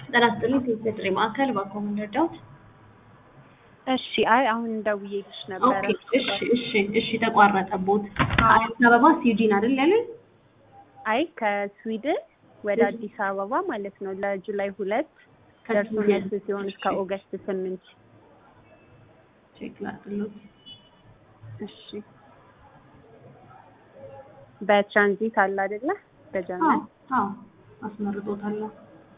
ጤና ይስጥልኝ ከኢትዮ ጥሪ ማዕከል እባክዎ ምን ልርዳዎት? እሺ አይ አሁን ደውዬልሽ ነበረ። ኦኬ እሺ እሺ እሺ ተቋረጠቦት። አዲስ አበባ ስዊድን አይደል ያለኝ? አይ ከስዊድን ወደ አዲስ አበባ ማለት ነው ለጁላይ ሁለት ደርሶ መልስ ሲሆን እስከ ኦገስት ስምንት ቼክ ላድርግልዎት። እሺ በትራንዚት አለ አይደለ? አዎ በጀርመን አዎ አስመርጦታለሁ።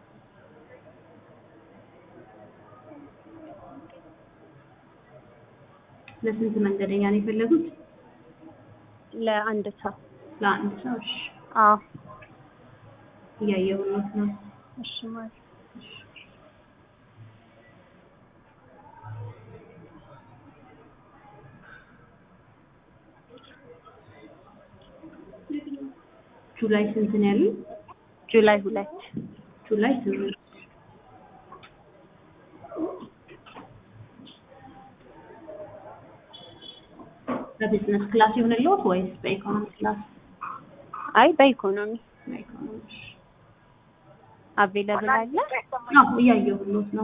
ለስንት መንገደኛ ነው የፈለጉት? ለአንድ ሰው ለአንድ ሰው። እሺ አዎ እያየሁት ነው። እሺ ማለት ጁላይ ስንት ነው ያሉኝ? ጁላይ ሁለት ጁላይ ስምንት በቢዝነስ ክላስ ይሁንልዎት ወይስ በኢኮኖሚ ክላስ? አይ በኢኮኖሚ በኢኮኖሚ እሺ። አቬለብል አለ። አዎ እያየሁት ነው።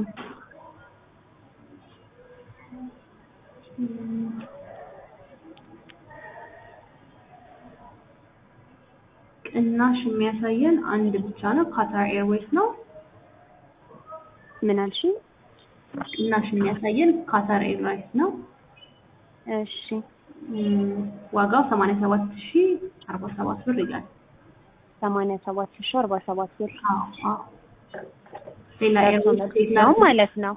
ቅናሽ የሚያሳየን አንድ ብቻ ነው። ካታር ኤርዌይስ ነው። ምን አልሽኝ? ቅናሽ የሚያሳየን ካታር ኤርዌይስ ነው። እሺ እም፣ ዋጋው 87047 ብር ይላል። ሰማንያ ሰባት ሺ አርባ ሰባት ብር አዎ አዎ። ሌላ ደርሶ ኤርዌይስ መልስ ቼክ ነው ላድርግ? ማለት ነው።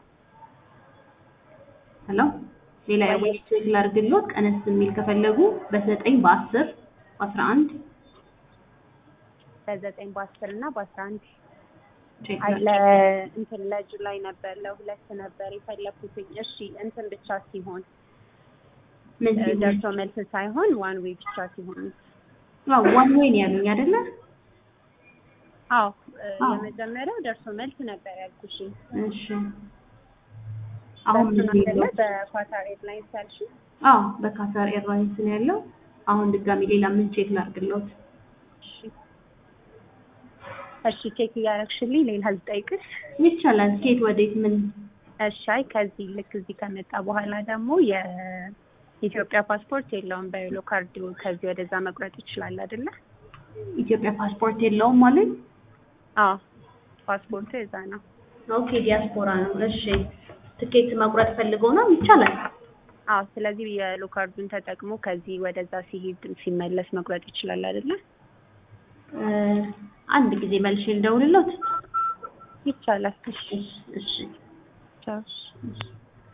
ሄሎ ሌላ ኤርዌይስ ቼክ ላድርግልዎት? ቀነስ የሚል ከፈለጉ በዘጠኝ በአስር በአስራ አንድ በዘጠኝ በአስር እና በአስራ አንድ ቼክ አይ ላድርግ። ለ እንትን ለጁላይ ነበር ለሁለት ነበር የፈለኩትኝ። እሺ እንትን ብቻ ሲሆን ምን እ፣ ሲሆን? ደርሶ መልስ ሳይሆን ዋን ዌይ ብቻ ሲሆን አዎ ዋን ዌይ ነው ያሉኝ አይደለ? አዎ እ፣ አዎ። የመጀመሪያው ደርሶ መልስ ነበር ያልኩሽ። እሺ አሁን ምን በእሱን አይደለ ይለው? በኳታር ኤርላይንስ ያልሽኝ? አዎ በካታር ኤርላይንስ ነው ያለው። አሁን ድጋሚ ሌላ ምን ቼክ ላድርግልዎት? እሺ እሺ ቼክ እያደረግሽልኝ ሌላ ልጠይቅሽ? ይቻላል። ከየት ወዴት ምን? እሺ አይ ከዚህ ልክ እዚህ ከመጣ በኋላ ደግሞ የኢትዮጵያ ፓስፖርት የለውም በየሎ ካርድ ከዚህ ወደዛ መቁረጥ ይችላል አይደለ? ኢትዮጵያ ፓስፖርት የለውም ማለት? አዎ ፓስፖርቱ የዛ ነው። ኦኬ ዲያስፖራ ነው። እሺ ትኬት መቁረጥ ፈልገው ነው? ይቻላል። አዎ ስለዚህ የሎ ካርዱን ተጠቅሞ ከዚህ ወደዛ ሲሄድ ሲመለስ መቁረጥ ይችላል አይደለ? እ፣ አንድ ጊዜ መልሼ ልደውልልዎት? ይቻላል። እሺ እሺ እሺ ቻው። እሺ